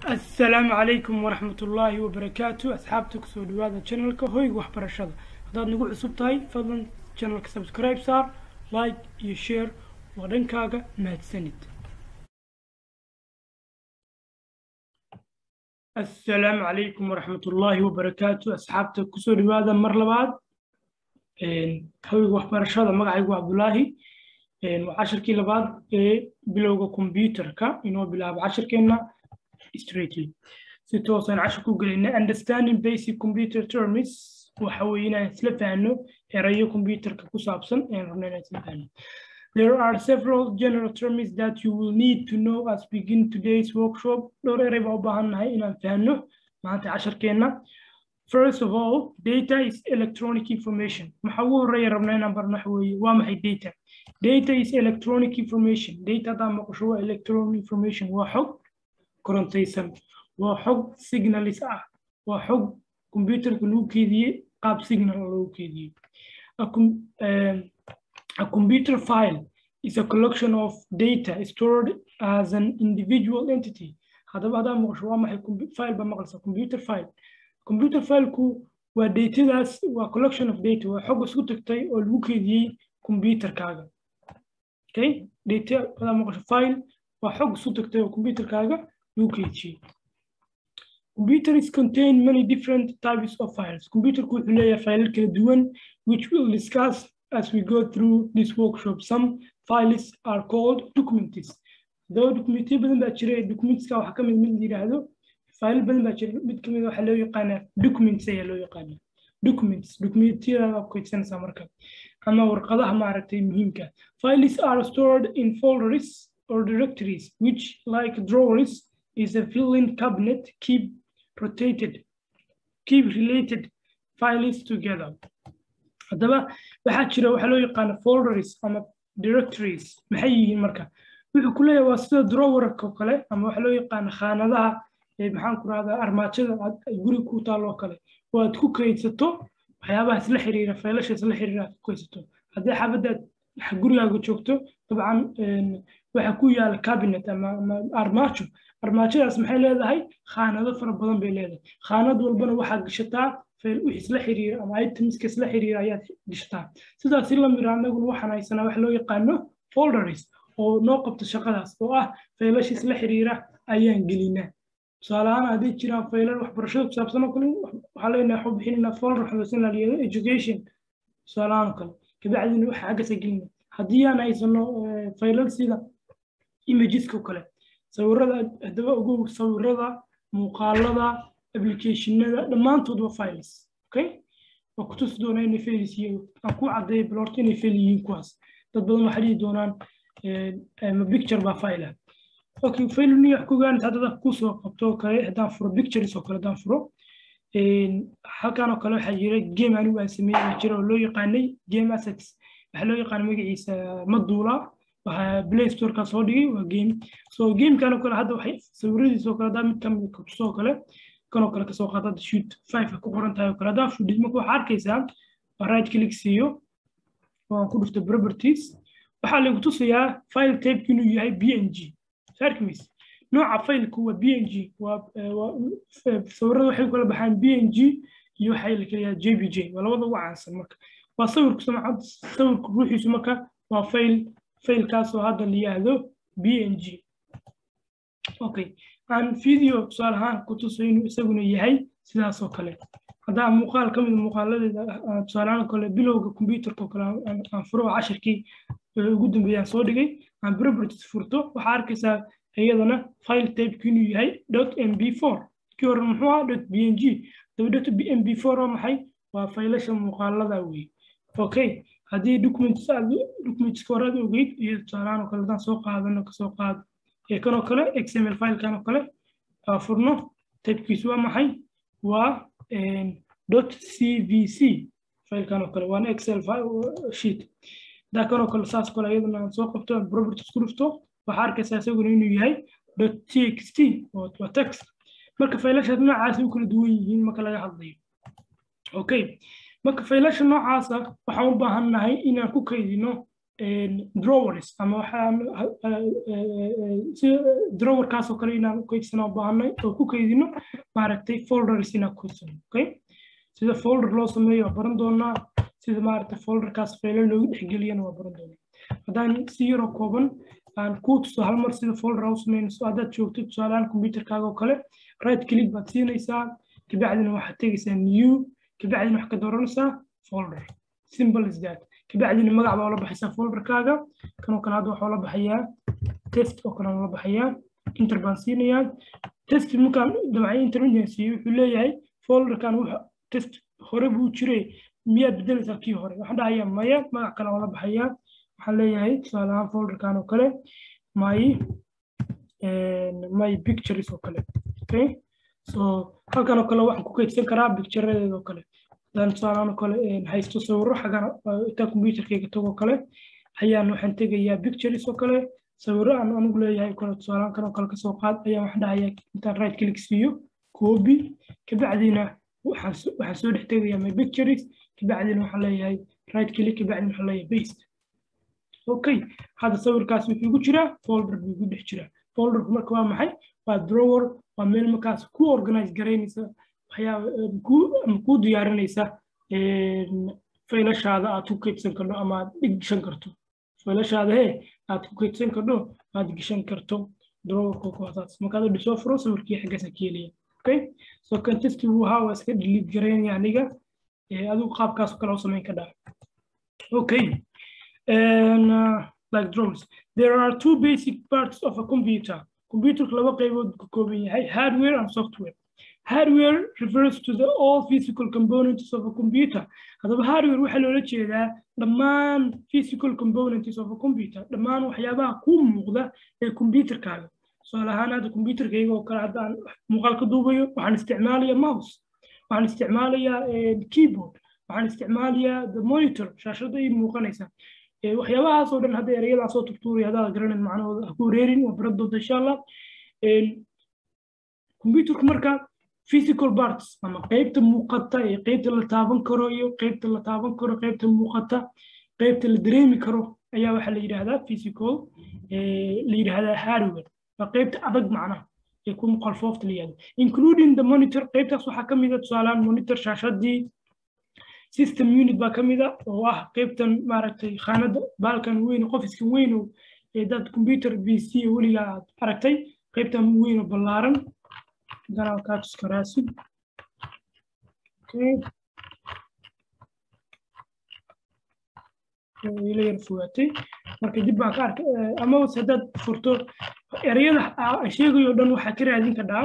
asalaamu calaykum waraxmat ullaahi wabarakaatu asxaabta kusoo dhawaada channelka hoyga waxbarashada haddaad nagu cusub tahay fadlan channelka subscribe saar like iyo share waa dhankaaga mahadsanid asalaamu calaykum waraxmat ullaahi wabarakaatu asxaabta kusoo dhawaada mar labaad hoyga waxbarashada magacaygu cabdulaahi waa cashirkii labaad ee bilowga computerka inoo bilaabo cashirkeenna straightly si toosaan cashir ku gelayna understanding basic computer terms waxa weeye inaan isla fahanno erayo computerka ku saabsan ayaan rabna inaan isla fahanno There are several general terms that you will need to know as begin today's workshop. Dhowr eray baa u baahannahay inaan fahanno maanta casharkeenna. First of all, data is electronic information. Maxaa ugu horreeya rabnaa inaan barno waxa weeye waa maxay data? Data is electronic information. Data haddaa maqasho waa electronic information waa xog korontaysan waa xog signalis ah waa xog computerka lagu keediyey qaab signal lagu keediyey a computer file is a collection of data stored as an individual entity haddaba haddaa maqasho waa maxay file ba maqlaysa computer file computer fileku waa datadaas waa collection of data waa xog isku tagtay oo lagu keediyey computerkaaga okay data haddaa maqasho file waa xog isku tagtay oo computerkaaga UKG. Computers contain many different types of files. Computer ku wuxuu leeyahay file kala duwan which we'll discuss as we go through this workshop. Some files are called documents. Though documents badan baa jira documentska waxaa ka mid mid la yidhaahdo file badan baa jira mid kamid waxaa loo yaqaanaa documents ayaa loo yaqaanaa documents documentyada ku kaydsanaysaa marka ama warqadaha maaragtay muhiimka files are stored in folders or directories which like drawers is a fill-in cabinet keep rotated keep related files together haddaba waxaa jira waxaa loo yaqaana folders ama directories maxay yihiin marka wuxuu ku leeyahay waa sida drawerka oo kale ama waxaa loo yaqaana khaanadaha maxaan ku rahdaa armaajada guri ku taalloo kale oo aad ku kaydsato waxyaabaha isla xiriira faylasha isla xiriira aad ku kaydsato haddii xaafadaad gurigaaga joogto dabcan waxa ku yaala cabinet ama armaajo armaajadaas maxay leedahay khaanado fara badan bay leedahay khaanad walbana waxaad gashataa wix isla xiriira ama itemska isla xiriira ayaad gashataa sidaasi la mira anaguna waxaan haysanaa wax loo yaqaano folders oo noo qabta shaqadaas oo ah faylasha isla xiriira ayaan gelinaa tusaale ahaan hadday jiraan faylal waxbarashada ku saabsan oo kale waxaa leenahay waxu bixinanaa folder waxaa la yidhahdo education tusaale ahaan oo kale kabacdina waxa xaggasa gelina haddii aan haysano faylal sida imageska oo kale sawirada haddaba ogow sawirada muuqaalada applicationada dhammaantood waa files okay waa ku tusi doonaa inay failis yihiin aan ku caddeeya balorta inay fail yihiin kuwaas dad badan waxay dhihi doonaan ma picture baa file ah okay fail ni wax ku ogaanaysa haddada kusoo qabto oo kale haddaan furo pictures oo kale haddaan furo halkan oo kale waxaa jira game anigu aan sameeyey jira oo loo yaqaanay game assets waxaa loo yaqaana magaciisa maduula waxaa play storeka soo dhigay waa game so gamekan oo kale hadda waxay sawiradiisa oo kale haddaa mid kamid katusoo kale kan oo kale kasoo qaata hadda shoot five ku qoran tahay oo kale haddaa fudhid marka waxaa arkaysaa waa right click siiyo waan ku dhufta properties waxaa lagu tusayaa file type inuu yahay bng sarkimis nooca failku waa bng waa sawirada waxay kala baxaan bng iyo waxay la kala yahaa jpj waa labada ugu caansan marka waa sawirku sawirku ruuxiisu marka waa fail failkaasoo hadda la yidhaahdo bng okay aan video tusaale ahaan ku tuso inuu isaguna yahay sidaas oo kale haddaa muuqaal ka mid muuqaaladeeda tusaale ahaan kale bilowga computerka oo kale aan furo cashirkii ugu dambeeyaan soo dhigay aan properties furto waxaa arkaysaa iyadana file typeki inuu yahay dot mb four kii hore muxuu ahaa dot bng daba dot mb four waa maxay waa faylasha muuqaalada wey okay haddii documents documentska hore aad ogeyd iyo tusaalahaan oo kale haddaan soo qaadano kasoo qaad ee kanoo kale xml filekan oo kale aa furno typekiisu waa maxay waa dot cvc filekan oo kale waana excel sheet hadaa kanoo kale saas kale iyadana aan soo qabto aan properties ku dhufto waxaa arkaysaa isaguna inuu yahay dot txt waa text marka faylashaas noocaasi u kala duwan yihiin marka laga hadlayo okay marka faylasha noocaasa waxaan u baahannahay inaan ku kaydino drawers ama waxaa sida drawerkaas oo kale inaan kaydsana u baahanay oo ku kaydino maaragtay folders inaan kaydsano okay sida folder loo sameeyo waa baran doonaa sida maaragtay folderkaas faylo loogu dhexgeliyana waa baran doonaa haddaan si yaroo kooban aan kuu tuso hal mar sida folder aa u sameynayso haddaad joogto tusaalehaan computerkaaga oo kale right click baad siinaysaa kabacdina waxaad tegaysaa new kabacdina waxaad ka dooranaysaa folder simple is that kabacdina magac baa ula baxaysaa folderkaaga kanoo kale hadda waxaa ula baxayaa test oo kale ula baxayaa inter baan siinayaa test markaan dabacay internet siiyo wuxuu leeyahay folderkan wuxa test hore buu jiray miyaad bedelaysaa kii hore waxaan dhahayaa maya magac kale ula baxayaa waxaan leeyahay tusaale ahaan folderkan oo kale my my pictures oo kale okay so halkan oo kale waxaan ku kaydsan karaa picturedeeda oo kale hadaan tusaalehaan oo kale haysto sawirro xagan intaan computerkayga tagoo kale ayaan waxaan tegayaa pictures oo kale sawirro aan anigu leeyahay kale tusaalehaan kan oo kale kasoo qaad ayaan waxaan dhahayaa intaan right click siiyo copy kabacdina waxaan soo dhex tegayaa my pictures kabacdina waxaan leeyahay right click kabacdina waxaan leeyahay paste okay hadda sawirkaas wuxuu igu jiraa folder buu igu dhex jiraa folderku marka waa maxay waa drawer waa meel markaas ku organize garaynaysa waxyaaba ama kuu diyaarinaysa faylashaada aad ku kaydsan karto ama aad dhigshan karto faylashaada he aad ku kaydsan karto aad geshan karto drawerka kuwasaas markaad u dhisoo furo sawirkii xaggaasa ka helaya okay so contesti wuu ahaa waa iska delete garaynaya aniga adigu qaabkaas kale u samayn ka dhaca okay and uh, like drones. There are two basic parts of a computer. Computer laba qaybood ka kooban yahay hardware and software. Hardware refers to the all physical components of a computer. Haddaba hardware waxaa loola jeedaa dhammaan physical components of a computer. Dhammaan waxyaabaha ku muuqda ee computerkaaga. Tusaale ahaan hadda computerkayga oo kale haddaan muuqaal ka duubayo waxaan isticmaalayaa mouse. Waxaan isticmaalayaa keyboard. Waxaan isticmaalayaa the monitor shaashada ii muuqanaysa. waxyaabahaas oo dhan hadda ereyadaas soo turtuuraya haddaad garanin macnahooda ha ku wareerin waa baran doonta insha allah computerku marka physical parts ama qeybta muuqata ee qeybta la taaban karo iyo qeybta la taaban karo qeybta muuqata qeybta la dareemi karo ayaa waxaa la yidhaahdaa physical la yidhaahdaa hardware waa qeybta adag macnaha ee ku qalfoofta la yihahdo including the monitor qeybtaas waxaa ka mid a tusaalehaan monitor shaashadii system unit baa ka mid a oo ah qeybtan maaragtay khaanada baalkan weyn qofiskan weyn oo dad computer b c weligaa aad aragtay qeybtan weyn oo ballaaran ganaa kaatuska raasid ila yar fogaatay marka dib baan ka arkay ama haddaad furto ereyada aan sheegayo dhan waxaa ka raadin kadhaa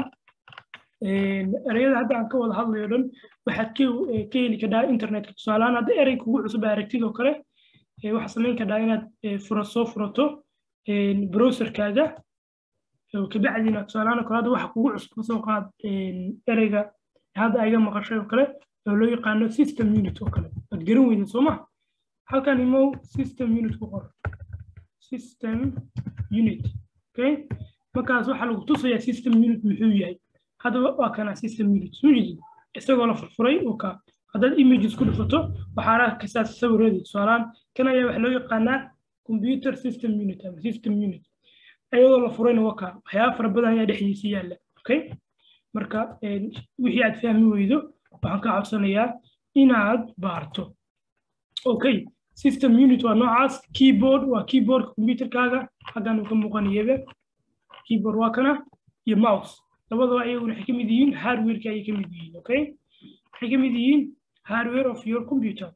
ereyada hadda aan ka wada hadlayo dhan waxaad ka heli kadhaa internetka tusaalehaan hadda erey kugu cusub aragtid oo kale waxaa samayn kadhaa inaad fura soo furato browserkaaga kabacdina tusaalehaan oo kale hadda waxa kugu cusub kasoo qaad ereyga hadda ayga maqashay oo kale oo loo yaqaano system unit oo kale waad garan weyda soo ma halkan imow system unit ku qor system unit okay markaas waxaa lagu tusayaa system unit muxuu yahay haddaba waa kana system unit soo jeedid isagoo la furfuray oo ka haddaad images ku dhifato waxaa arkaysaa sawiradii tusaalaan kan ayaa waxa loo yaqaanaa computer system unit ama system unit iyadoo la furayna waa ka waxyaaba fara badan ayaa dhexdiisa yaalla okay marka wixii aad fahmi weydo waxaan ka codsanayaa inaad baarto okay system unit waa noocaas keyboard waa keyboardka computerkaaga xaggan uu ka muuqanayaba keyboard waa kana iyo mouse labadaba ayaguna waxay ka mid yihiin hardwareka ayay ka mid yihiin okay waxay ka mid yihiin hardware of your computer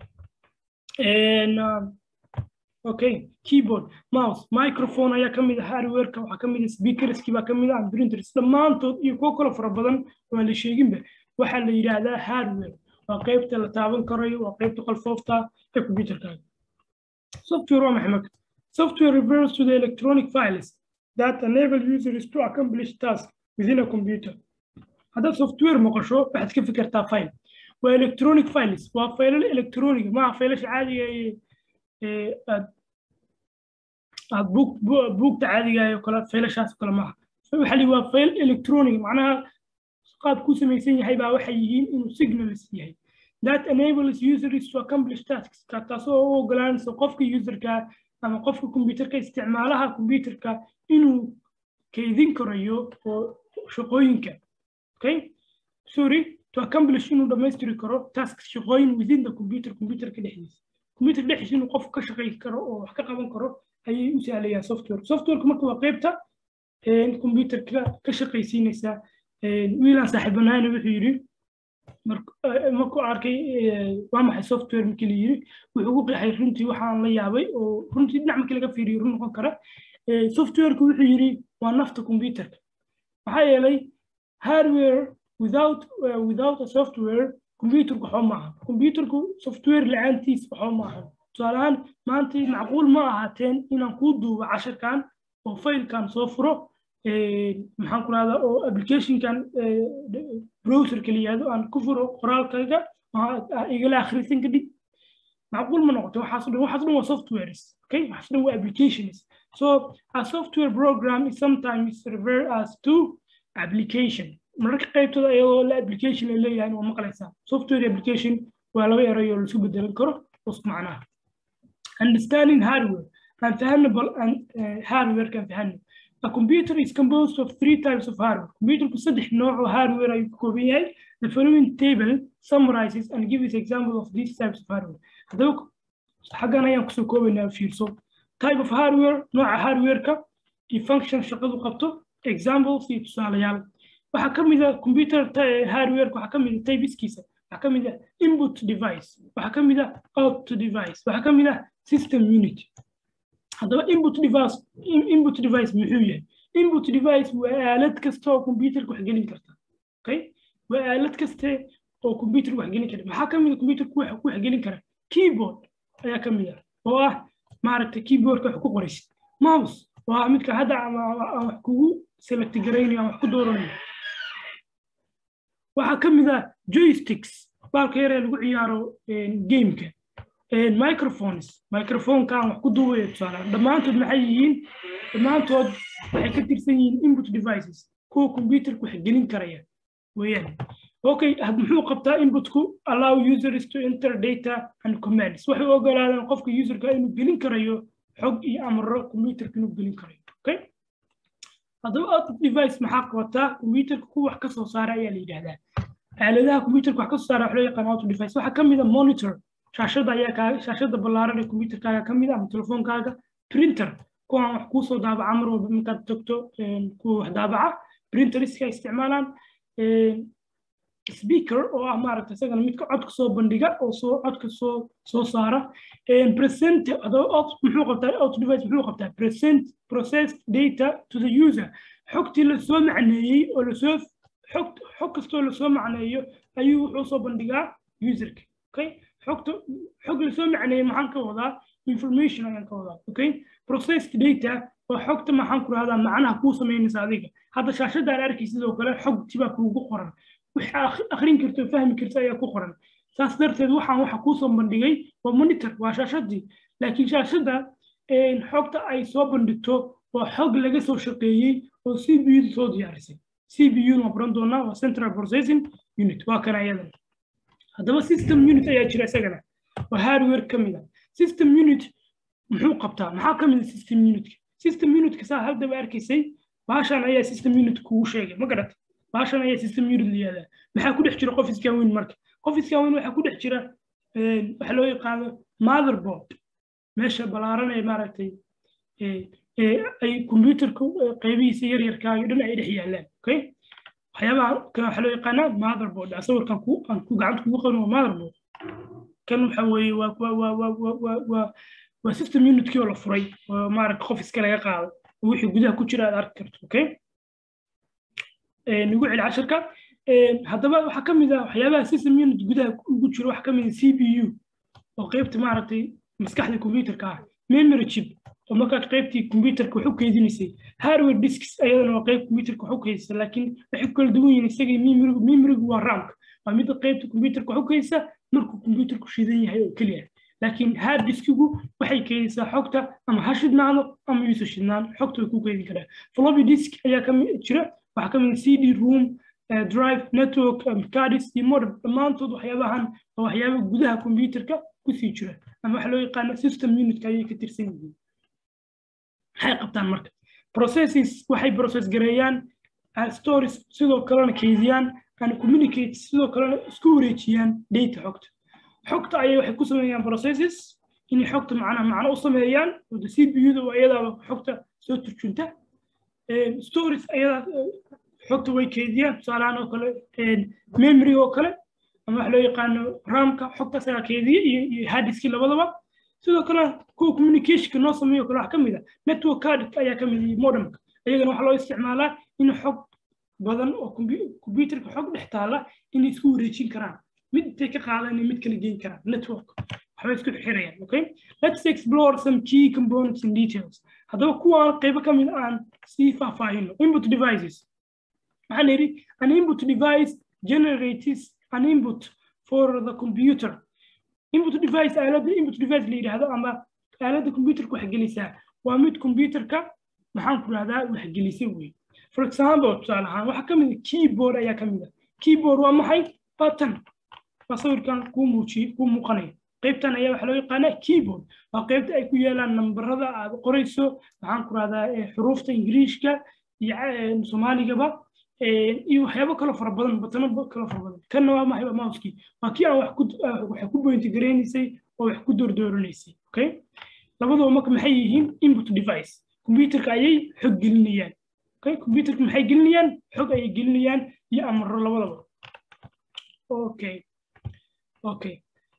and uh, okay keyboard mouse microphone ayaa ka mid ah hardwareka waxaa ka mid ah speakerski baa ka mid ah printers dhammaantood iyo kuwo kale fara badan waan la sheeginba waxaa la yidhaahdaa hardware waa qaybta la taaban karayo waa qaybta qalfoofta ee computerkaaga software waa maxay marka software refers to the electronic files that enable users to accomplish tasks within a computer haddaad software maqasho waxaad ka fikirtaa file waa electronic files waa faylal electronic maaha faylasha caadiga ee aad aad buugta caadiga oo kale faylashaas kale maaha waxa li waa fayl electronic macnaha qaab ku samaysan yahay baa waxay yihiin inuu signals yahay that enables users to accomplish tasks taasoo u ogolaanaysa qofka userka ama qofka computerka isticmaalaha computerka inuu kaydin karayo oo shaqooyinka okay sorry to accomplish inuu dhammaystiri karo tasks shaqooyin within the computer computerka dhexdiisa computer dhexdiisa inuu qofku ka shaqayn karo oo wax ka qaban karo ayay u sahlayaan software softwareka marka waa qaybta computerka ka shaqaysiinaysa wiilan saaxiibanaana wuxuu yidhi markuu arkay waa maxay software markii la yiri wuxuu ugu qeexay runtii waxaan la yaabay oo runtii dhinac markii laga fiiriyo run noqon kara softwareka wuxuu yidhi waa nafta computerka maxaa yeelay hardware without uh, without a software computerku waxba ma aha computerku software la-aantiis waxba ma aha tusaale ahaan maanta macquul ma ahaateen inaan kuu duubo casharkan oo failkan soo furo maxaan ku rahdaa oo applicationkan browserka la yihahdo aan ku furo qoraalkayga igala akhrisan kadib macquul ma noqoto waxaas dhan waxaas dhan waa softwares okay waxaas dhan waa applications so a software program is sometimes referred as to application mararka qaybtooda iyadoo la application ay leeyahay waa maqlaysaa software application waa laba erayo laisku bedelan karo isku macnaha understanding hardware aan fahano bal aan hardware kan fahano A computer is composed of three types of hardware. Computerku saddex nooc oo hardware ayuu ka kooban yahay. The following table summarizes and gives example of these types of hardware. Haddaba xaggan ayaan kusoo koobaynaa fiirso. Type of hardware, nooca hardware-ka iyo function shaqadu qabto, examples iyo tusaalayaal. Waxaa ka mid ah computer hardware waxaa ka mid ah typeskiisa. Waxaa ka mid ah input device. Waxaa ka mid ah output device. Waxaa ka mid ah system unit. haddaba input device input device muxuu yahay input device waa aalad kasta oo computerka wax gelin karta okay waa aalad kaste oo computerka wax gelin kara maxaa ka mid a computerka wax ku wax gelin kara keyboard ayaa ka mid ah oo ah maaragtay keyboardka wax ku qoraysid mouse waa midka hadda aan wax kugu select garaynayo aan wax ku dooranayo waxaa ka mid ah joysticks baalka yaree lagu ciyaaro gameka microphones microphonekaan wax ku duubaya tusaale dhammaantood maxay yihiin dhammaantood waxay ka tirsan yihiin input devices kuwa computerku wax gelin karaya weeyaan okay muxuu qabtaa inputku allow users to enter data and commands waxay u ogolaadaan qofka userka inuu gelin karayo xog iyo amro computerka inuu gelin karayo okay haddaba output device maxaa qabataa computerka kuwa wax ka soo saara ayaa la yidhaahdaa aaladaha computerka wax ka soo saara wax loo yaqaan output device waxaa ka mid a monitor shaashada ayaa kaa shaashada ballaaran ee computerkaaga ka mid ah ama telefoonkaaga printer kuwaan wax kuusoo daabaca mar walba markaad tagto kuwa wax daabaca printeriska isticmaalaan speaker oo ah maaragta isagana midka codka soo bandhiga oo soo codka soo soo saara present muxuu qabtaa out device muxuu qabtaa present process data to the user xogtii lasoo macneeyey oo lasoo xog xog kastoo lasoo macneeyo ayuu wuxuu soo bandhigaa userka okay xogta xog lasoo macneeyey maxaan ka wadaa information ayaan ka wadaa okay processed data waa xogta maxaan ku rahdaa macnaha kuu samaynaysa adiga hadda shaashada aan arkay sidoo kale xogti baa kuugu qoran waxa akhrin karto fahmi karto ayaa ku qoran saas darteed waxaan waxa kuu soo bandhigay waa monitor waa shaashadii laakiin shaashada xogta ay soo bandhigto waa xog laga soo shaqeeyey oo c b u soo diyaarisay c b u waa baran doonaa waa central processing unit waa kana ayadan haddaba system unit ayaa jira isagana waa hardware ka mid ah system unit muxuu qabtaa maxaa ka mid ah system unitka system unitka saa haddaba arkaysay baashan ayaa system unit kugu sheegay ma garata baashan ayaa system unit la yihahdaa maxaa ku dhex jira qofiskan weyn marka qofiskan weyn waxaa ku dhex jira waxa loo yaqaano motherboard meesha ballaaran ee maaragtay ay computerka qaybihiisa yaryarkaaga dhan ay dhex yaalaan okay waxyaabaha kan waxaa loo yaqaanaa motherboard sawirkan ku aan ku gacanta kugu qaban waa motherboard kan waxa weeye waa waa waa waa waa waa waa waa system unitkii oo la furay oo maaragta qof iska laga qaado oo wixii gudaha ku jira aad arki karto okay nagu celi casharka haddaba waxaa ka mid ah waxyaabaha system unit gudaha ugu jiro waxaa ka mid ah c p u oo qaybta maaragtay maskaxda computerka ah memory chip oo markaad qaybtii computerka wax u keydinaysay hardware disks ayadana waa qayb computerka wax u keydisa laakiin waxay ku kala duwan yihiin isagii memorigu memorigu waa ramka waa midda qaybta computerka wax u keydisa markuu computerku shidan yahay oo keliya laakiin hard diskigu waxay keydisaa xogta ama ha shidnaado ama yuusa shidnaan xogta way ku keydin karaa floppy disk ayaa ka jira waxaa ka mid c d room drive network cardis iyo modem dhammaantood waxyaabahan waa waxyaaba gudaha computerka kusii jira ama waxa loo yaqaano system unitka ayay ka tirsan yihiin maxay qabtaan marka processes waxay process gareeyaan stories sidoo kalena kaydiyaan and communicate sidoo kalena isku wareejiyaan data xogta xogta ayay waxay ku sameeyaan processes inay xogta macnaha macno u sameeyaan wada c p u da oo iyadaaba xogta soo turjunta stories ayadaa xogta way kaydiyaan tusaalahaan oo kale memory oo kale ama waxa loo yaqaano ramka xogta asagaa kaydiya iyo iyo hadiski labadaba sidoo kale kuwa communicationka noo sameeyo kale wax ka mid a network card ayaa ka mid modemka ayagana waxaa loo isticmaalaa in xog badan oo computerka xog dhex taala inay isku wareejin karaan mid intay ka qaadan mid kala geyn karaan network waxbay isku xirayaan okay let's explore some key components in details haddaba kuwaan qaybo ka mid aan sii faahfaahino input devices maxaan yidhi an input device generates an input for the computer input device aaladda input device la yidhaahdo ama aaladda computerka wax gelisaa waa mid computerka maxaan ku rahdaa wax gelisay wey for example tusaale ahaan waxaa ka mid a keyboard ayaa ka mid a keyboard waa maxay button waa sawirkan kuu muujiye kuu muuqanaya qaybtan ayaa waxaa loo yaqaanaa keyboard waa qaybta ay ku yeelaan nambarada aad qorayso maxaan ku rahdaa xuruufta ingiriishka iyo soomaaligaba iyo waxyaabo kalo fara badan batano kalo fara badan kanna waa maxay mouskii waa kii aan wax ku wax ku bointi gareynaysay oo wax ku doordooranaysay okay labadaba marka maxay yihiin input device computerka ayay xog gelinayaan okay computerka maxay gelinayaan xog ayay gelinayaan iyo amaro labadaba okay okay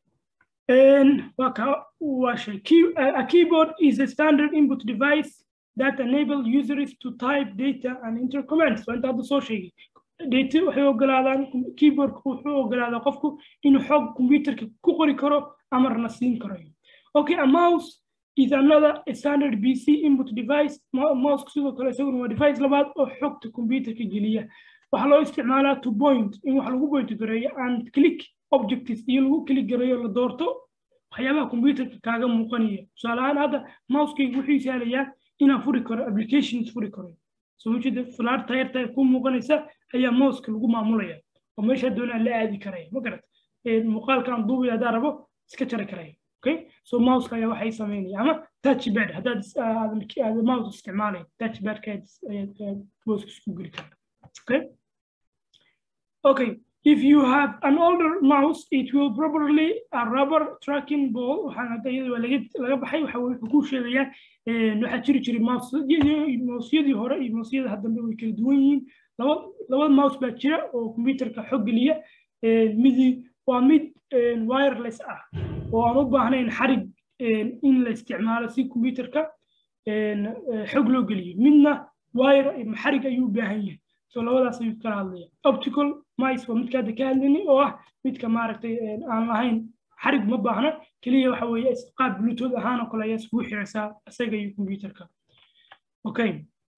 a keyboard is a standard input device that enable users to type data and enter commands waa inta hadda soo sheegay data waxay ogolaadaan keyboardka wuxuu ogolaadaa qofku inuu xog computerka ku qori karo amarna siin karayo okay a mouse is another standard pc input device mouse sidoo kale isaguna waa device labaad oo xogta computerka geliya waxaa loo isticmaalaa to point in wax lagu point gareeyo and click objectives iyo lagu click gareeyo la doorto waxyaabaha computerka kaaga muuqanaya tusaale ahaan hadda mousekayga wuxuu isaalayaa inaan furi karo applications furi karo soo jeeda fulaar tayarta ku muuqanaysa ayaa mouseka lagu maamulaya oo meesha doonaan la aadi karaya ma garat muuqaalkan duubaya haddaan rabo iska jari karaya okay so mouseka ayaa waxay sameynaya ama touchpad haddaad mouse isticmaalay touchpadka ayaad mouseka isku geli karta okay okay if you have an older mouse it will probably a rubber tracking ball waxaan hadda iyada waa laga laga baxay waxa wuxuu ku sheegayaa waxaa jiri jiray mousyadii hore iyo mousyada haddambe way kala duwan yihiin laba laba mouse baa jira oo computerka xog geliya midi waa mid wireless ah oo aan u baahnayn xarig in la isticmaalo si computerka xog loo geliyo midna wire xarig ayuu u baahan yahay so labadaas ayuu kala hadlaya optical mice waa midka hadda ka hadlayni oo ah midka maaragtay aan lahayn xarig ma baahna keliya waxa weeye qaab bluetooth ahaan oo kale ayaa iskugu xiraysaa isaga iyo computerka okay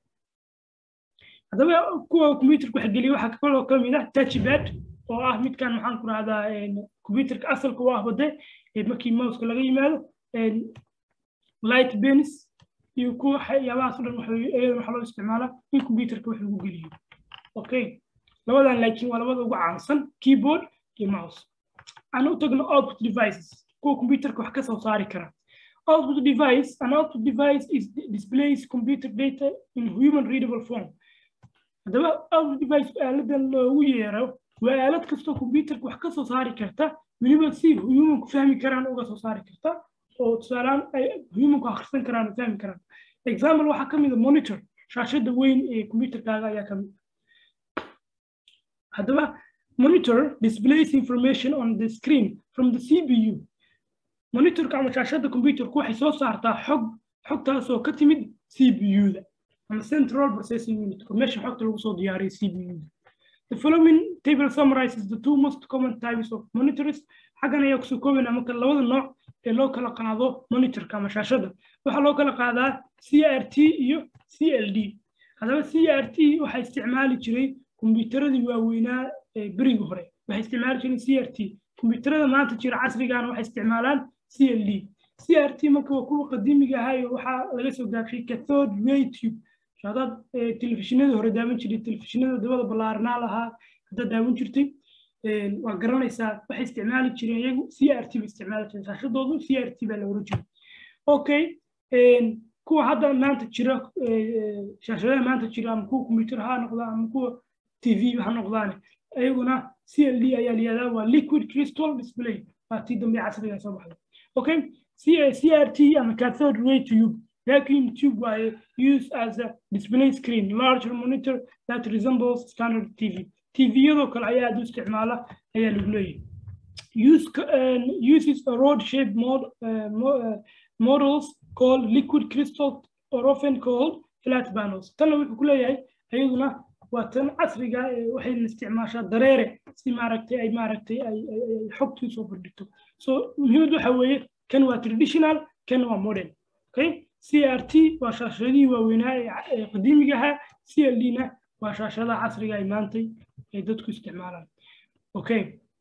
haddaba kuwa computerka wax geliya waxaa kaloo ka mid ah touchpad oo ah midkan maxaan ku rahdaa computerka asalka u ah bade markii mouseka laga yimaado light bens iyo kuwa waxyaabahaas o dhan waxaa loo isticmaalaa in computerka wax lagu geliyo okay labadan laakiin waa labada ugu caansan keyboard iyo mouse aan u tagno output devices kuwa computerka wax ka soo saari kara output device an output device is displays computer data in human readable form haddaba output device aaladan loogu yeero waa aalad kastoo computerka wax ka soo saari karta weliba si humanku fahmi karaan uga soo saari karta oo tusaalaan ay humanku akhrisan karaan oo fahmi karaan example waxaa ka mid a monitor shaashada weyn ee computerkaaga ayaa ka mid haddaba monitor displays information on the screen from the cpu monitorka ama shaashada computerku waxay soo saartaa xog xogtaasoo ka timid cpu-da ama central processing unit meesha xogta lagu soo diyaariyo cpu-da The following table summarizes the two most common types of monitors. xaggan ayaa kusoo koobana marka labada nooc ee loo kala qaado monitorka ama shaashada waxaa loo kala qaadaa crt iyo cld haddaba crt waxaa isticmaali jiray kombiyuutaradii waaweynaa ee berigii hore waxay isticmaali jireen crt kombiyuutarada maanta jira casrigan waxay isticmaalaan cld crt marka waa kuwa qadiimiga ahaa waxaa laga soo gaabshay cathode ray tube hadaad telefishinada hore daawan jiray telefishinada dabada ballaaranaa lahaa haddaad daawan jirtay waa garanaysaa waxay isticmaali jireen iyagu c r t ba isticmaali jireen shaashadoodu c r t baa la oran jiray okay kuwa hadda maanta jira shaashadaha maanta jira ama kuwa computer ha noqdaan ama kuwa tv ha noqdaan ayaguna c l d ayaa layihahdaa waa liquid crystal display waa tii dambe casriga soo baxday okay c r t ama cathode ray tube vacuum tube waaye used as a display screen larger monitor that resembles standard tv tviyadoo kale ayaa aad u isticmaala ayaa lagu leeyahay use uh, uses a rod shaped mod, uh, mo, uh, models called liquid crystal or often called flat panels tanna wuxuu ku leeyahay ayaduna waa tan casriga waxayna isticmaashaa dareere si maaragtay ay maaragtay ay xogtii soo bandhigto so muhiimad waxa weeye kan waa traditional kan waa modern okay crt waa shaashadihii waaweynaa ee qadiimiga ahaa cld na waa shaashadaha casriga ay maantay ay dadku isticmaalaan okay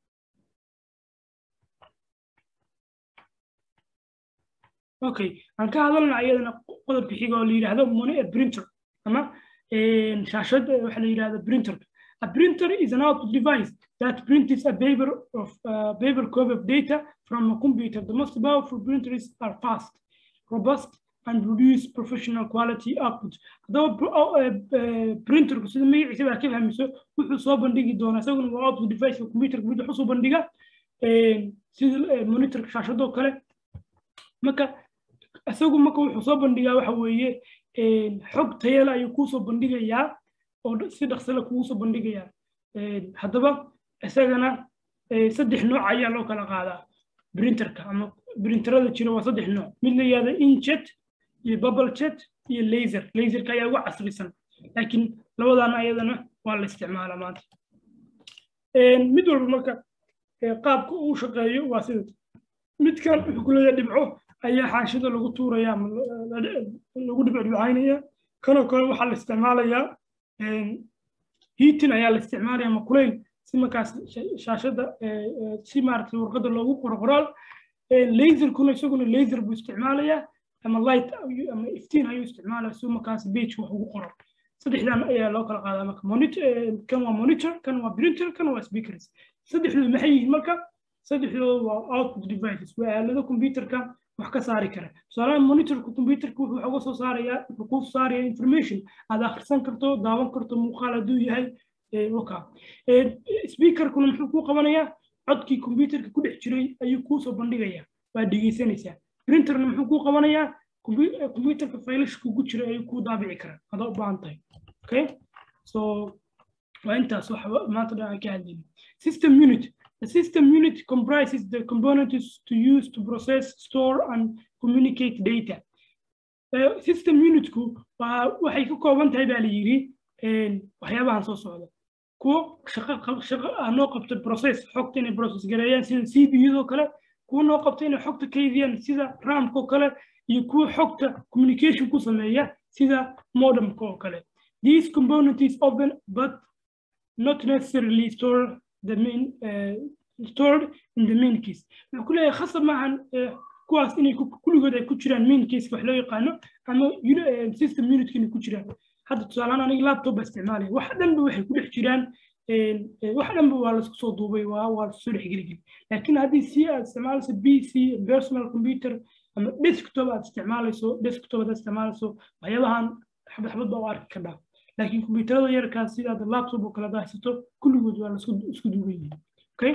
okay aan ka hadalna ayadana qodobka xiga oo la yidhaahdo money printer ama shaashad waxa la yidhahdo printer A printer is an output device that prints a paper of uh, paper copy of data from a computer. The most powerful printers are fast, robust, and produce professional quality output. Haddaba printerku sida magaciisa baa ka fahmayso wuxuu soo bandhigi doonaa isaguna waa output device computerka mid wuxuu soo bandhiga sida monitorka shaashadoo kale marka isagu marka wuxuu soo bandhigaa waxa weeye xog tayala ayuu kuusoo bandhigayaa oo si dhaqsale kugu soo bandhigayaa haddaba isagana saddex nooc ayaa loo kala qaadaa printerka ama printerada jira waa saddex nooc mid la yihahda injet iyo bubble jet iyo laser laserka ayaa ugu casrisan laakiin labadana ayadana waa la isticmaalaa maanta mid walba marka qaabka uu shaqeeyo waa sida midkan wuxuu ku leeyahay dhibco ayaa xaashida lagu tuuraya ama lagu dhibcdhibcaynaya kanoo kale waxaa la isticmaalayaa heating ayaa la isticmaalaya ama kulayl si markaas shaashada si maaragtay warqadda loogu qoro qoraal laserkuna isaguna laser buu isticmaalayaa ama light ama iftiin ayuu isticmaalaya si markaas page wax ugu qoro saddexdan ayaa loo kala qaadaa marka monitor kan waa monitor kan waa printer kan waa speakers saddexdoodu maxay yihiin marka saddexdoodu waa output devices waa aalado computerka wax ka saari kara tusaalaha monitorka computerka wuxuu uga soo saarayaa wuxuu kuu saaraya information aad akhrisan karto daawan karto muuqaal hadduu yahay waka speakerkuna muxuu kuu qabanayaa codkii computerka ku dhex jiray ayuu kuu soo bandhigayaa waa dhegeysanaysaa printerna muxuu kuu qabanayaa computerka faylashka ku jira ayuu kuu daabici karaa adaa u baahan tahay okay so waa intaas wax maanta dhan aan ka hadlayna system unit The system unit comprises the components to use to process, store, and communicate data. Uh, system unitku waxay ka kooban tahay baa la yidhi waxyaabahan soo socda kuwo shaqo shaqo noo qabta process xogta inay process gareeyaan sida c b udoo kale kuwo noo qabta inay xogta kaydiyaan sida ramka oo kale iyo kuwo xogta communication ku sameeya sida modemka oo kale these components open but not necessarily store the main uh, stored in the main case wuxuu ku leeyahay khasab maahan kuwaas inay kulligood ay ku jiraan main case wax loo yaqaano ama system unitka inay ku jiraan hadda tusaalehaan aniga laptop baa isticmaalaya wax dhanba waxay ku dhex jiraan wax dhanba waa laisku soo duubay waa waa laisku soo dhexgeligeli laakiin haddii si aad isticmaalayso b c personal computer ama desktop aad isticmaalayso desktop aad isticmaalayso waxyaabahan xabad xabad baa u arki kardhaa laakiin kombiyuutarada yarkaas sidaad laptop oo kale haysato kulligood waa lasku isku duuban yihiin okay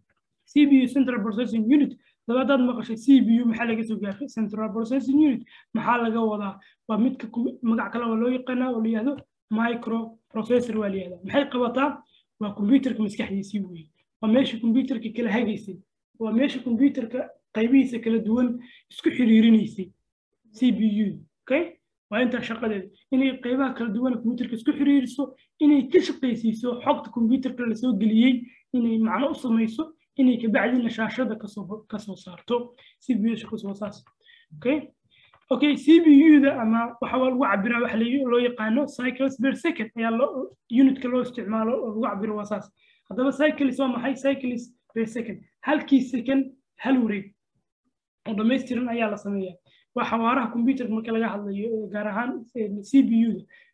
cpu central processing unit dabadaad maqashay cpu maxaa laga soo gaaray central processing unit maxaa laga wadaa waa midka magac kale oo loo yaqaanaa oo la yihahdo micro processor waa la yihahdaa maxay qabataa waa computerka maskaxdiisii weeye waa meesha computerka kala hagaysay waa meesha computerka qaybihiisa kala duwan isku xiriirinaysay cpu okay waa intaa shaqadeeda inay qaybaha kala duwan computerka isku xiriiriso inay ka shaqaysiiso xogta computerka lasoo geliyey inay macno u samayso inay kabacdina shaashada kasoo kasoo saarto cpu shaqadiisu waa saas okay okay cpu-da ama waxa lagu cabiraa waxa loo yaqaano cycles per second ayaa loo unitka loo isticmaalo oo lagu cabiro waa saas haddaba cycles waa maxay cycles per second halkii second hal wareeg oo dhammaystiran ayaa la sameeyaa waa xawaaraha computerka marka laga hadlayo gaar ahaan cpu-da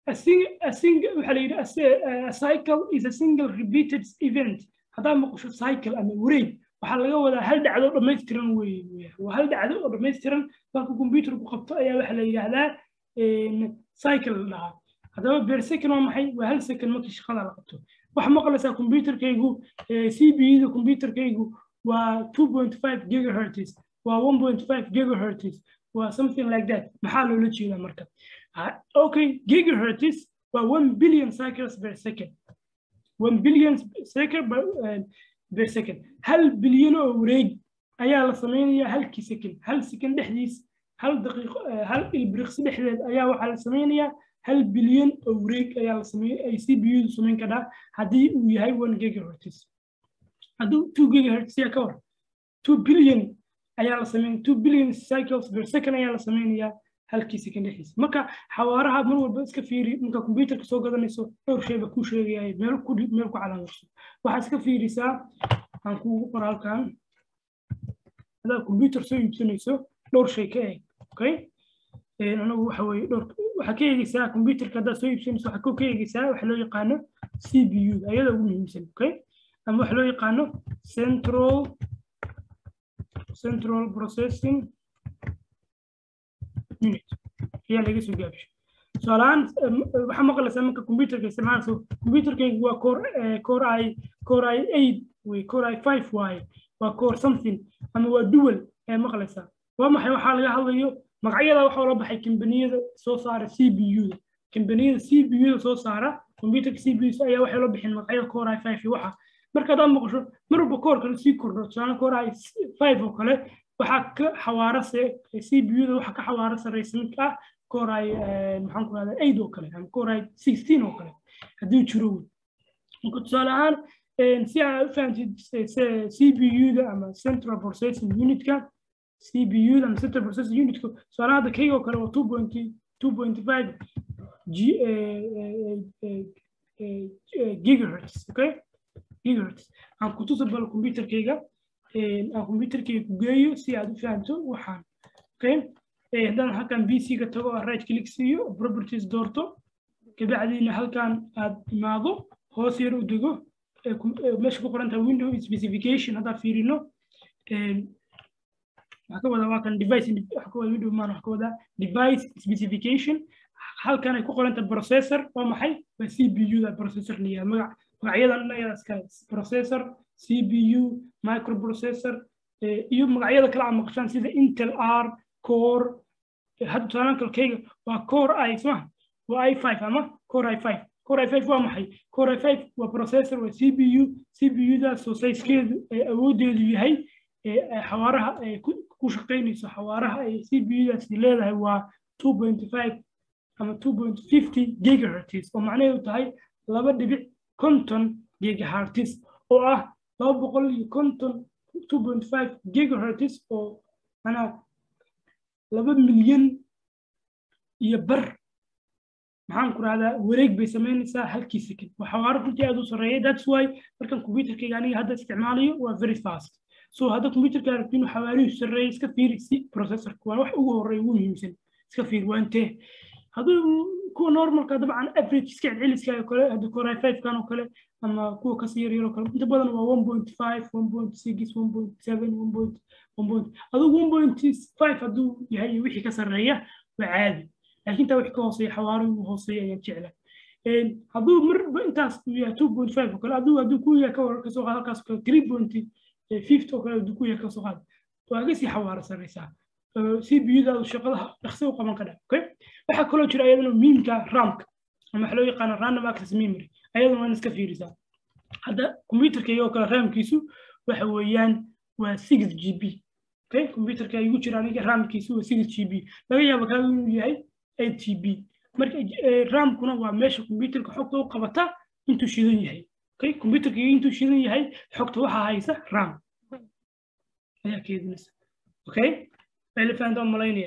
a single a single waxa la yidhi a cycle is a single repeated event haddaa maqasho cycle ama wareeg waxaa laga wadaa hal dhacdo oo dhammaystiran weeye waa hal dhacdo oo dhammaystiran marka computerku qabto ayaa waxa la yidhaahdaa cycle la dhahaa haddaba beer second waa maxay waa hal second markii shaqada la qabto waxaa maqlaysaa computerkaygu c b da computerkaygu waa 2.5 gigahertz waa 1.5 gigahertz waa something like that maxaa loola jeedaa marka okay gigahertz waa 1 billion cycles per second 1 billion cycle per second hal bilyan oo wareeg ayaa la samaynayaa halkii second hal second dhexdiis hal daqiiqo hal ilbiriqsi dhexdeed ayaa waxaa la samaynayaa hal bilyan oo wareeg ayaa la samey ay c b u samayn karaa haddii uu yahay one gigahertz hadduu two gigahertz yaa ka war two billion ayaa la sameyn two billion cycles per second ayaa la sameynayaa halkii second dhexdiisa marka xawaaraha mar walba iska fiiri marka computerka soo gadanayso dhowr shayba kuu sheegaya meel ku meel ku calaamarso waxaa iska fiirisaa aan kuugu qora halkan hadaa computer soo iibsanayso dhowr shay ka eeg okay anagu waxa weye dhowr waxaa ka eegeysaa computerka haddaad soo iibsanayso waxaa ka eegeysaa waxa loo yaqaano c b u ayada ugu muhiimsan okay ama waxa loo yaqaano central central processing unit ayaa laga soo gaabishay tusaalahaan waxaa maqlaysaa marka computerka isticmaalayso computerkaygu waa core core i core i eight wey core i five waaye waa core something ama waa dual ayaa maqlaysaa waa maxay waxaa laga hadlayo magacyada waxaa la baxay kambaniyada soo saara c b u da kambaniyada c b u da soo saara computerka c b u ayaa waxay la bixin magacyada core i five iyo waxa marka haddaad maqasho mar walba koorka la sii kordho tusaale core i five oo kale waxaa ka xawaara se c b u da waxaa ka xawaara sareysa midka ah core i maxaan ku rahdaa eight oo kale ama core i sixteen oo kale haddii jiro wey marka tusaale ahaan si aad u fahamtid c b u da ama central processing unitka c b u da ama central processing unitka tusaale hadda kayga oo kale waa two point two point five g gigahertz okay gigahertz aan ku tusa bal computerkayga aan computerkayga ku geeyo si aad u fahamto waxaan okay haddaan halkan pc ga tago aan right click siiyo properties doorto kabacdiina halkan aad imaado hoos yar u dego meesha ku qoran tahay window specification haddaan fiirino waxaa ka wada waa kan device waxa ka wada window maan waxa ka wada device specification halkan ay ku qoran tahay processor waa maxay waa c b u da processor la yihahdo magac magacyadan ayadaa iska processor cpu microprocessor iyo magacyada kale aad maqashaan sida intel r core hadda tusaalaan kalkayga waa core i sma waa i five ama core i five core i five waa maxay core i five waa processor waa cpu cpu daasoo sizekeedu awoodeedu yahay xawaaraha ay ku shaqaynayso xawaaraha ay cpu daasi leedahay waa two point five ama two point fifty gigahertz oo macnaheedu tahay laba dhibic konton gigahertz oo ah laba boqol iyo konton two point five gigahertz oo manaa laba milyan iyo bar maxaan ku rahdaa wareeg bay samaynaysaa halkii second waa xawaaro runtii aad u sarreeya that's why markan computerkayga aniga hadda isticmaalayo waa very fast so hadda computerka aragti inuu xawaarihiisu sarreeya iska fiiri si processorka waa wax ugu horreeya ugu muhiimsan iska fiiri waa intee hadduu kuwa normalka dabcan average iska celceliska oo kale hadda core five kan oo kale ama kuwa kasii yar yar oo kale inta badan waa one point five one point six one point seven one point one point adigu one point five hadduu yahay wixii ka sarreeya waa caadi laakiin taa wixii ka hooseeya xawaari ugu hooseeya ayaan jecla hadduu marba intaas uu yahay two point five oo kale hadduu hadduu ku yahay ka war kasoo qaad halkaas kale three point fifty oo kale hadduu ku yahay kasoo qaad waa ka sii xawaaro sarreysaa cpu-daadu shaqadaha dhaqsi u qaban kadha okay waxaa kaloo jira ayadana miimka ramka ama waxa loo yaqaana random access memory ayadana waan iska fiirisaa hadda computerkayga oo kale ramkiisu waxa weeyaan waa six g b okay computerka igu jira aniga ramkiisu waa six g b laga yaabo kaaga inuu yahay eight g b marka ramkuna waa meesha computerka xogta u qabata intuu shidan yahay okay computerkayga intuu shidan yahay xogta waxaa haysa ram ayaa keedinaysa okay elephant oo malaynaya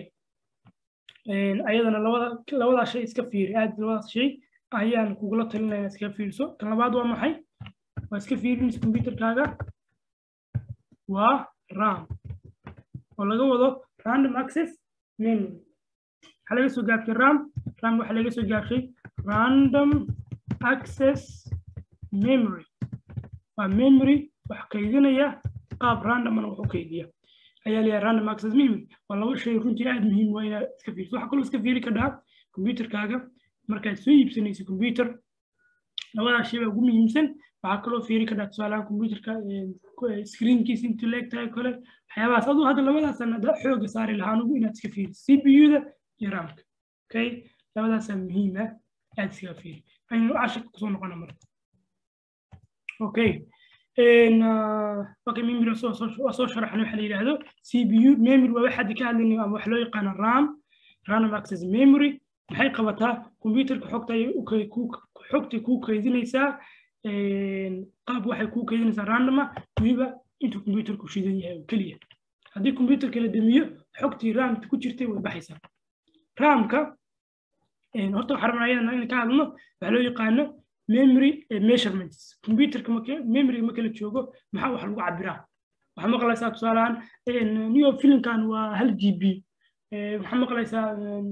ayadana labada labadaa shay iska fiiri aad labadaas shay ayaan kugula talinaya iska fiirso kan labaad waa maxay waa iska fiirinaysa computerkaaga waa ram oo laga wado random access memory waxaa laga soo gaabshay ram ram waxaa laga soo gaabshay random access memory waa memory wax kaydinaya qaab randomana wax u kaydiya ayaa leeyahay random access memory waa laba shay runtii aad muhiim waa inaad iska fiiriso waxaa kaloo iska fiiri kadhaa computerkaaga markaad soo iibsanayso computer labadaa shay baa ugu muhiimsan waxaa kaloo fiiri kadhaa tusaalahaan computerka screenkiisa intuu leeg tahay kale waxyaabahaas aduu hadda labadaasan hadda xooga saari lahaan ugu inaad iska fiiri cpu-da iyo ramka okay labadaasaa muhiim ah aad iskaga fiiri aynu cashirka kusoo noqona marka okay okay memory waa soo sharaxnay waxa la yidhaahdo cpu memory waa waxaad ka hadlaynayo ama wax loo yaqaano ram random access memory maxay qabataa computerka xogta ayay xogtay kuu kaydinaysaa qaab waxay kuu kaydinaysaa randoma weliba intuu computerku shidan yahay oo keliya haddii computerka la damiyo xogtii ramta ku jirtay way baxaysaa ramka horta waxaa rabnaa iyadana in ka hadlno waxa loo yaqaano memory measurements computerka memory marka la joogo maxaa wax lagu cabiraa waxaa maqlaysaa tusaalahaan new filmkan waa hal g b waxaa maqlaysaa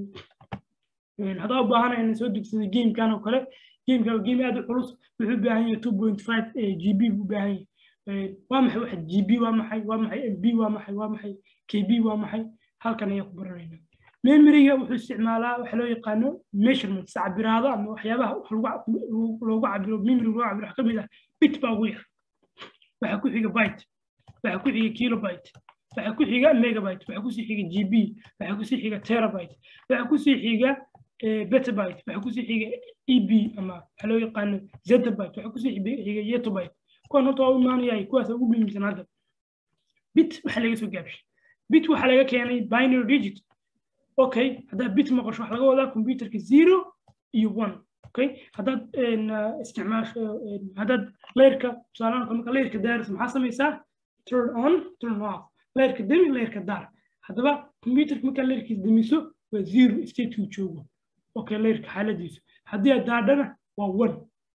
haddaa u baahana inaan soo degsaday gamekan oo kale gameka game aad u culus wuxuu u baahan yahay two point five g b buu u baahan yahay waa maxay waxa g b waa maxay waa maxay m b waa maxay waa maxay k b waa maxay halkan ayaa ku baranayna memoryga wuxuu isticmaalaa waxa loo yaqaano measurements cabiraado ama waxyaabaha loogu cabiro memory loogu cabiro wax ka mid ah bit baa ugu yar waxa ku xiga byte waxa ku xiga kilobyte waxa ku xiga megabyte waxa kusii xiga gb waxa kusii xiga terabyte waxa kusii xiga betabyte waxa kusii xiga eb ama waxa loo yaqaano zetabyte waxa kusii xiga yetobyte kuwan horta waa u imaanayay kuwaas ugu muhiimsan hadda bit waxa laga soo gaabshay bit waxa laga keenay binary digit okay haddaad bit maqasho waxa laga wadaa computerka zero iyo one okay haddaad isticmaasho haddaad leerka tusaalahan marka leerka daaris maxaa samaysaa turn on turn off leerka demi leerka daar haddaba computerka markaa leerkiis demiso waa zero statekuu joogo okay leerka xaaladiisu haddii aad daadhana waa one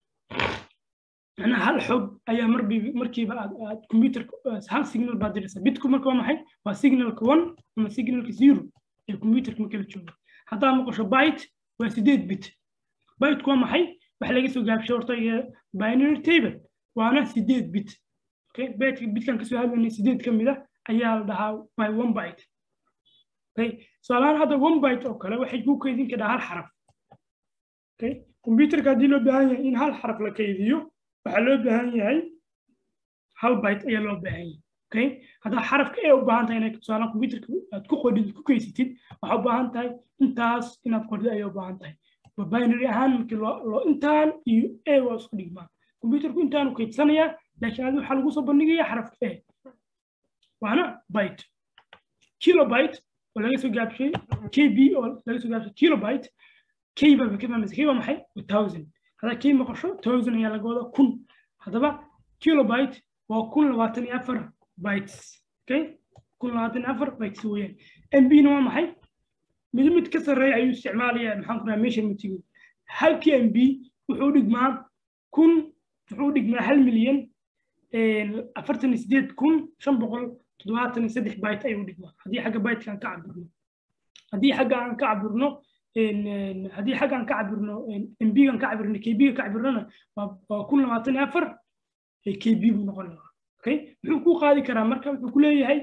macnaha hal xog ayaa marbi markiiba aad aad computerka hal signal baad diraysaa bitku marka waa maxay waa signalka one ama signalka zero ee computerka marka la joogo haddaad maqasho byte waa sideed bit byteku waa maxay waxa laga soo gaabshay horta binary table waana sideed bit okay byteka bitkan kasoo hadlaynay sideed ka mid ah ayaa la dhahaa by one byte okay tusaalahaan hadda one byte oo kale waxay ku kaydin kadhaa hal xaraf okay computerka haddii loo baahan yahay in hal xaraf la kaydiyo waxaa loo baahan yahay hal byte ayaa loo baahan yahay okay haddaa xarafka ee u baahan tahay inaad tusaale computerka aad ku qodhid ku kaysatid waxaa u baahan tahay intaas inaad qodhid ayay u baahan tahay binary ahaan markii loo intaan iyo e waa isku dhigmaan computerku intaanu kaydsanayaa laakiin adi waxaa lagu soo bandhigaya xarafka e waana byte kilobyte oo laga soo gaabshay kb oo laga soo gaabshay kilobyte k baa ka fahmaysa k waa maxay thousand haddaa k maqasho thousand ayaa laga wadaa kun haddaba kilobyte waa kun labaatan iyo afar bytes okay kun labaatan iyo afar bytes weeyaan mb na waa maxay mid mid ka sarreeya ayuu isticmaalayaa maxaan ku dhaha measurementigu halkii mb wuxuu dhigmaa kun wuxuu dhigmaa hal milyan afartan iyo sideed kun shan boqol toddobaatan iyo saddex byte ayuu dhigmaa haddii xagga byteka aan ka cabirno haddii xagga aan ka cabirno haddii xagga aan ka cabirno mb aan ka cabirno kb ka cabirnona waa kun labaatan iyo afar kb buu noqon lahaa okay muxuu ku qaadi karaa marka wuxuu ku leeyahay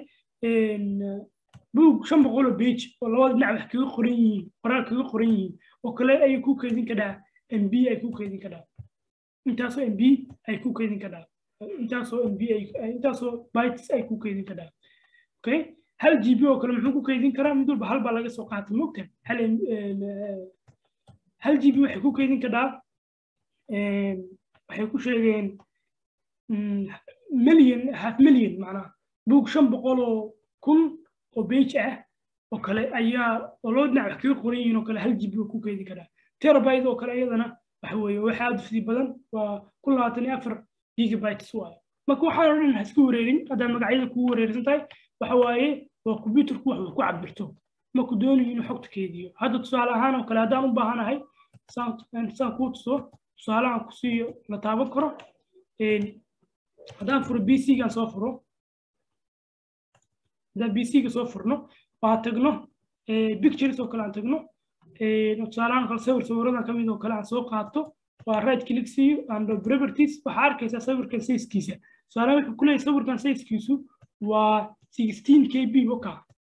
buug shan boqol oo page oo labada dhinac wax kaga qoran yihiin qoraal kaga qoran yihiin oo kale ayay ku kaydin kadhaa mb ay ku kaydin kadhaa intaasoo mb ay ku kaydin kadhaa intaasoo mb intaasoo bytes ay ku kaydin kadhaa okay hal gb oo kale muxuu ku kaydin karaa mid walba hal baa laga soo qaatay mogta hal hal gb waxay ku kaydin kadhaa waxay ku sheegeen milyan half milyan macnaha buug shan boqol oo kun oo page ah oo kale ayaa oo loo dhinac wax kaga qoran yihiin oo kale hal gb ku keedi karaa terabyte oo kale iyadana waxa weeye waxa aad fidi badan waa kun labaatan iyo afar gigabytes waaye marka waxaan o dhan ha isku wareerin haddaa magacyada kugu wareersan tahay waxa waaye waa computerku wax ku cabirto marku doonayo inuu xogta keediyo hadda tusaale ahaan oo kale haddaan u baahanahay saan kuu tuso tusaalahan ku siiyo la taaban karo haddaan furo bc-gaan soo furo haddaan bc-ga soo furno waan tagno pictures oo kale aan tagno tusaalahaan kale sawir sawirada kamid oo kale aan soo qaato waa right click siiyo and properties waxaa arkaysaa sawirkan sizekiisa tusaalahaan wuxuu ku leeyahay sawirkan sizekiisu waa 16 kb oka